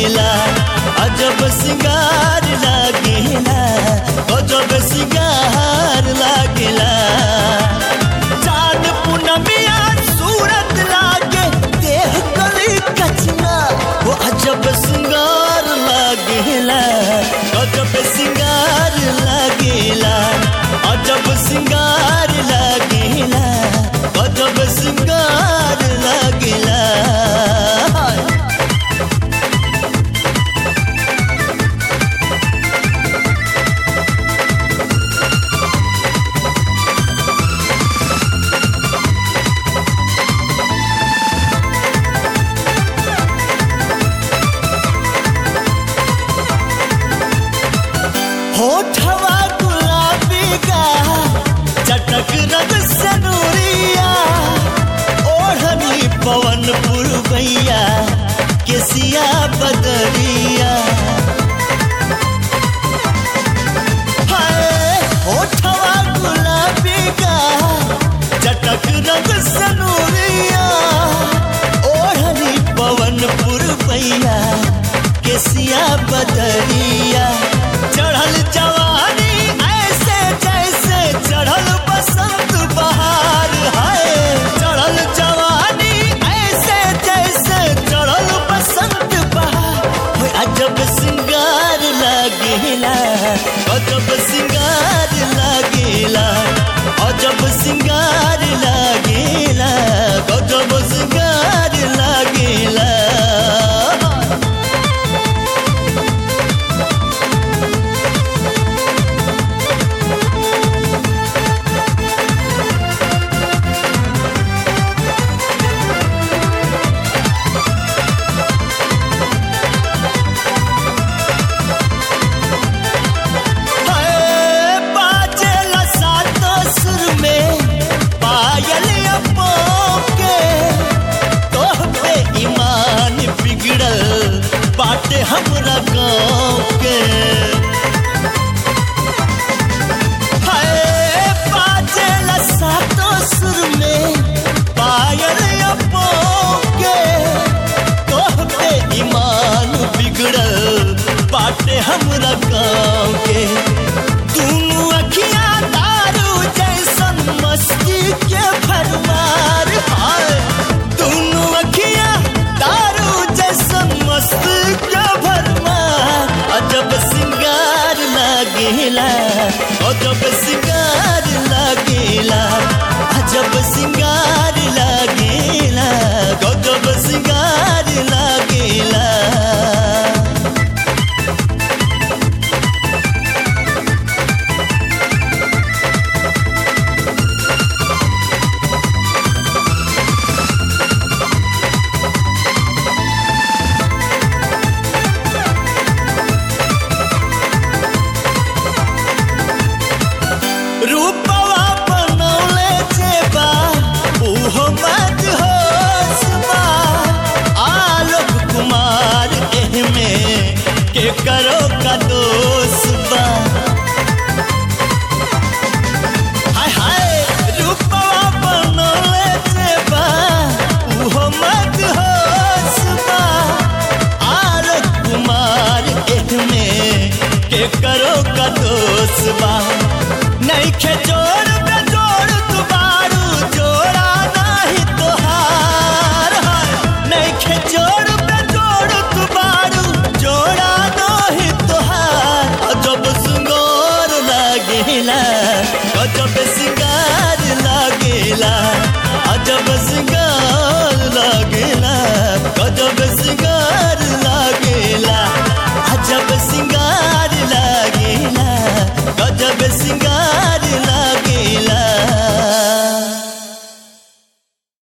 लागेला अजब सिंगार लागेला गजब सिंगार लागेला चांद पूनमिया सूरत लागे देह कली कचना वो अजब सिंगार लागेला गजब सिंगार लागेला अजब सिंगार लागेला गजब सिंगार लागेला होठवा गुलाबी का चटक रग सनूरिया ओढ़नी पवन पुरवैया केसिया बदरिया हाय होठवा गुलाबी का चटक रग सनूरिया ओढ़नी पवन पुरवैया केसिया बदरिया चढ़ल जवानी ऐसे जैसे चढ़ल बसंत बहार है चढ़ल जवानी ऐसे जैसे चढ़ल बसंत बहार होय अजब सिंगार लागेला अजब सिंगार लागेला अजब सिंगार लागेला गजब सिंगार लागेला हाय बाजेला सातो सुर में पायल अपो के तोह पे ईमान बिगड़ल बाटे हमरा गाँव के हाय बाजेला सातो सुर में पायल अपो के तोह पे ईमान बिगड़ल बाटे हमरा गाँव के दुनू अखियां दारू जैसन मस्ती के भरमार हाय दुनू अखियां दारू जैसन मस्ती के भरमार अजब सिंगार लागेला अजब सिंगार लागेला अजब सिंगार लागेला गजब सिंगार लागेला रूपवा बनौले जेबा उहो मत होसबा आलोक कुमार एहमे के करो का दोसबा हाय हाय रूपवा बनौले जेबा उहो मत होसबा आलोक कुमार एहमे के करो का दोसबा नहीं खे जोड़